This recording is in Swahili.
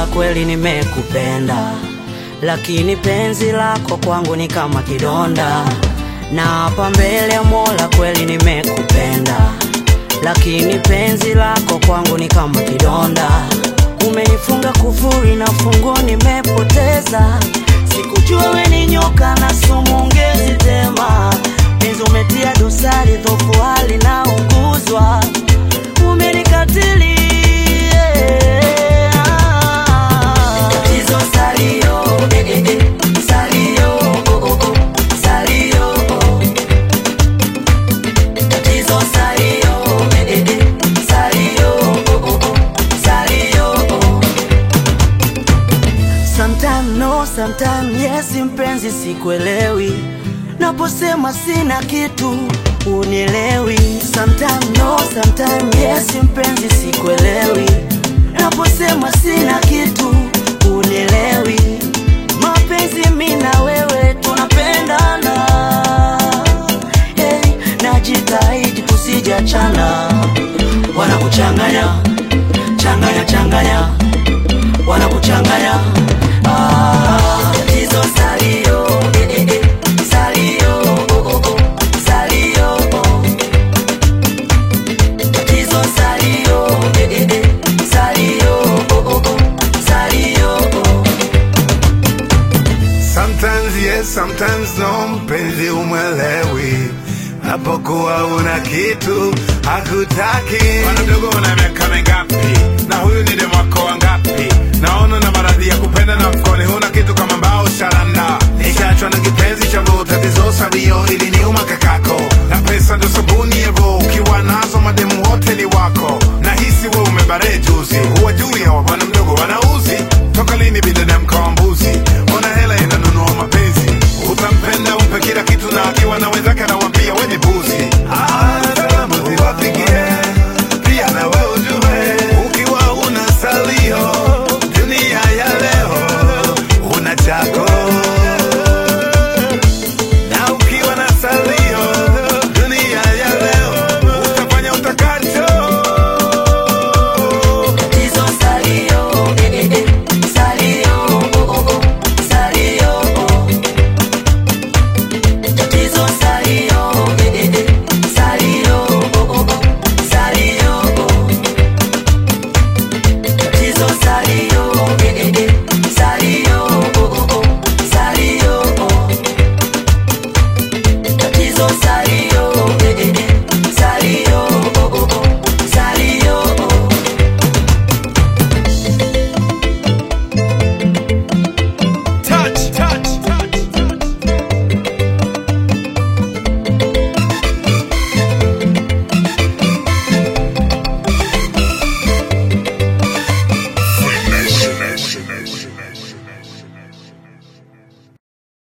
kweli nimekupenda, lakini penzi lako kwangu ni kama kidonda. Na hapa mbele ya Mola kweli nimekupenda, lakini penzi lako kwangu ni kama kidonda. Umenifunga kufuri na funguo nimepoteza, sikujua we ni nyoka na sumu ungezi tema. Penzi umetia dosari, dhofu hali na unguzwa, umenikatili Tatizo salio, eh, eh, eh, salio, oh, oh, oh, salio, oh. Tatizo salio, eh, eh, eh, salio, oh, oh, oh, salio, oh. Sometime no, sometime yes, mpenzi sikuelewi naposema sina kitu unielewi. Sometime no, sometime yes, mpenzi sikuelewi naposema sina kitu unielewi. Mapenzi mi na wewe tunapendana, hey, najitahidi tusijachana, wanakuchanganya changanya changanya, wanakuchanganya ah, tatizo salio eh, eh, eh, salio oh, oh, oh, salio oh. Tatizo salio eh, eh, eh, salio oh, oh, oh, salio oh. Sometimes yes, sometimes no, mpenzi umwelewi napokuwa una kitu hakutaki. Bwana mdogo, una miaka mingapi? Na huyu ni demu wako wangapi? Naona na maradhi ya kupenda na mkoni huna kitu kama mbao sharanda. Nikaachwa na kipenzi cha roho, tatizo sabio ili niuma kakako, na pesa ndo sabuni ya roho. Ukiwa nazo mademu wote ni wako, na hisi we umebare juzi, huwa juu ya wabwana